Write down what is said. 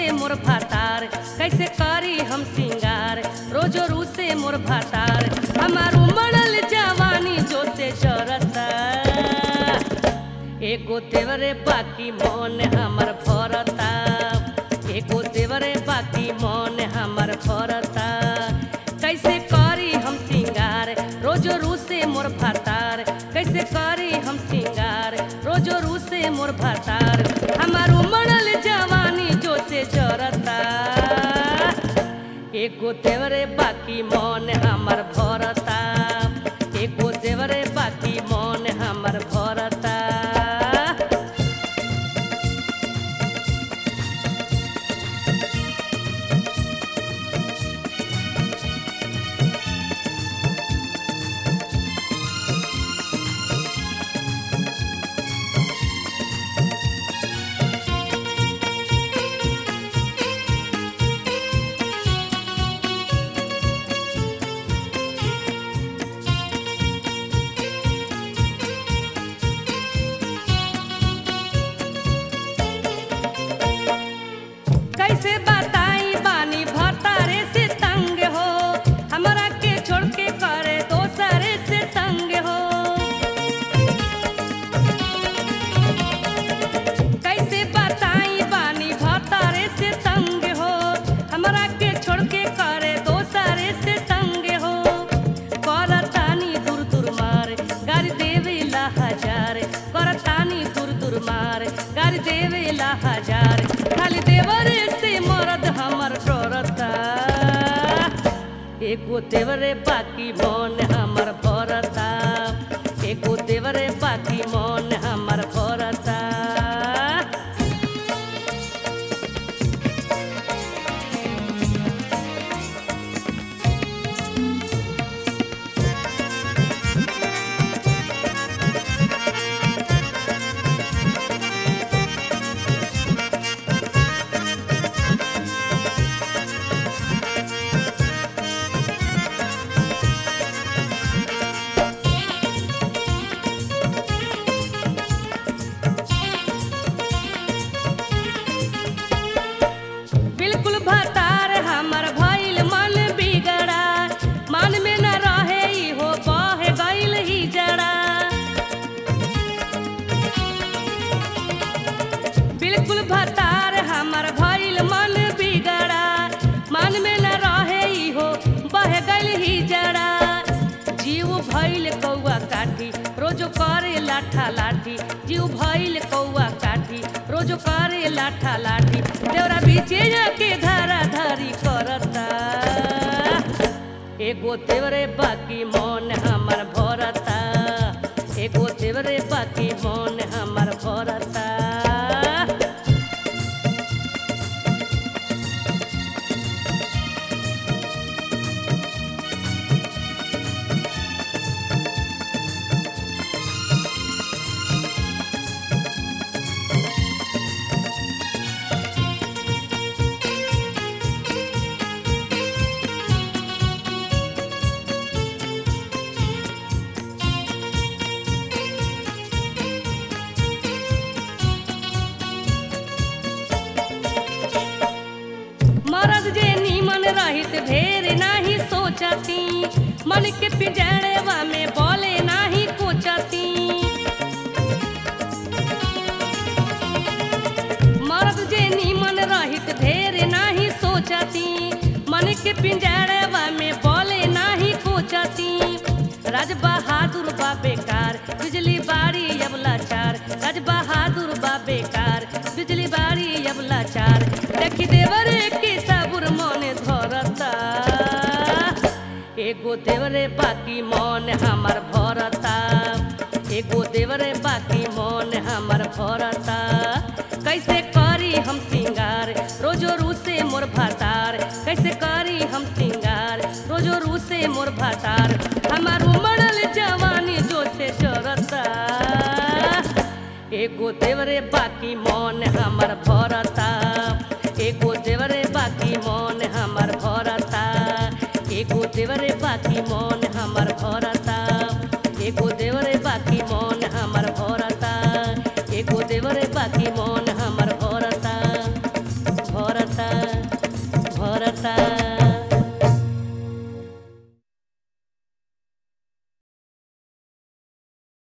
रूसे मोर भातार कैसे करी हम सिंगार रोजो रूसे मोर भातार हमार उमड़ल जवानी जो से जरता एगो देवरे बाकी मन हमर भरता एगो देवरे बाकी मन हमर भरता कैसे करी हम सिंगार रोजो रूसे मोर भातार कैसे करी हम सिंगार रोजो रूसे मोर भातार हमार उमड़ल जवानी जो से जरता एगो देवरे बाकी मन हमर भरता एगो देवरे बाकी मन हमर भरता कैसे बताई बानी भतारे से तंग हो हमरा के छोड़ के करे दोसरे से संग हो कैसे बताई बानी भतारे से तंग हो हमरा के छोड़ के करे दोसरे से संग हो करतानी दूर दूर मार गाड़ी देवेला हजार करतानी दूर दूर मार गाड़ी देवेला हजार खाली देवरे से मरद हमर डरता एगो देवरे बाकी मन हमर भरता एगो देवरे बाकी मन हमर भरता बिल्कुल भतार हमर भइल मन बिगड़ा मन में न रहे इहो बह गइल ही जड़ा बिल्कुल भतार हमर भइल मन बिगड़ा मन में न रहे इहो बह गइल ही जड़ा जीव भइल कौआ काठी रोजो करे लाठा लाठी जीव भइल कौआ काठी रोजो करे लाठा लाठी देवरा बीचे के धारा धारी करता एगो देवरे बाकी मन हमर भरता एगो देवरे बाकी मन हमर भरता मरद जे नीमन रहित ढेर नाही सोचती मन के पिजड़वा में बोले नाही कोचती मरद जे नीमन रहित ढेर नाही सोचती मन के पिंजड़वा में बोले नाही कोचती राज बहादुर बा बेकार बिजली बारी अबला चार राज बहादुर बा बेकार बिजली बारी अबला चार देखी देवरे के साबुर मने धरता एगो देवरे बाकी मन हमर भरता एगो देवरे बाकी मन हमर भरता कैसे करी हम सिंगार रोजो रूसे मोर भातार कैसे करी हम सिंगार रोजो रूसे मोर भातार हमार उमड़ल जवानी जो से जरता एगो देवरे बाकी मन हमर भरता एगो देवरे बाकी मन हमर भरता एगो देवरे बाकी मन हमर भरता